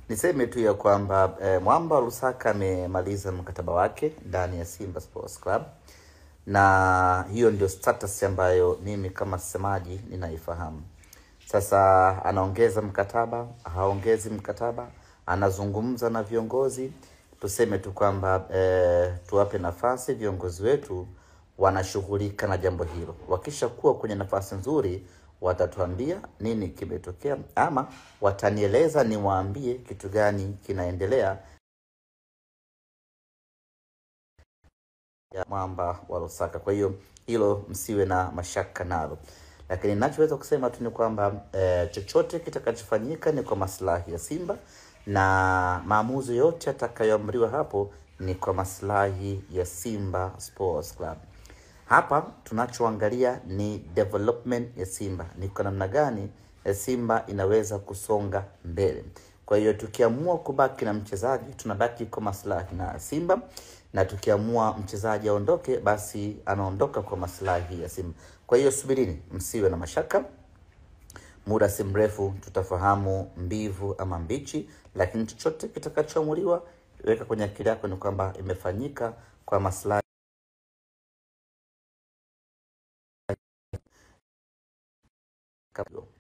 Niseme tu ya kwamba eh, Mwamba Lusaka amemaliza mkataba wake ndani ya Simba Sports Club, na hiyo ndio status ambayo mimi kama msemaji ninaifahamu. Sasa anaongeza mkataba, haongezi mkataba, anazungumza na viongozi. Tuseme tu kwamba eh, tuwape nafasi viongozi wetu, wanashughulika na jambo hilo. Wakishakuwa kwenye nafasi nzuri, watatuambia nini kimetokea, ama watanieleza niwaambie kitu gani kinaendelea ya Mwamba wa Lusaka. Kwa hiyo hilo msiwe na mashaka nalo, lakini ninachoweza kusema tu ni kwamba eh, chochote kitakachofanyika ni kwa maslahi ya Simba na maamuzi yote yatakayoamriwa hapo ni kwa maslahi ya Simba Sports Club. Hapa tunachoangalia ni development ya Simba, ni kwa namna gani eh, Simba inaweza kusonga mbele. Kwa hiyo tukiamua kubaki na mchezaji tunabaki kwa maslahi na Simba, na tukiamua mchezaji aondoke, basi anaondoka kwa maslahi ya Simba. Kwa hiyo subirini, msiwe na mashaka muda si mrefu tutafahamu mbivu ama mbichi, lakini chochote kitakachoamuliwa, weka kwenye akili yako ni kwamba imefanyika kwa maslahi kabla.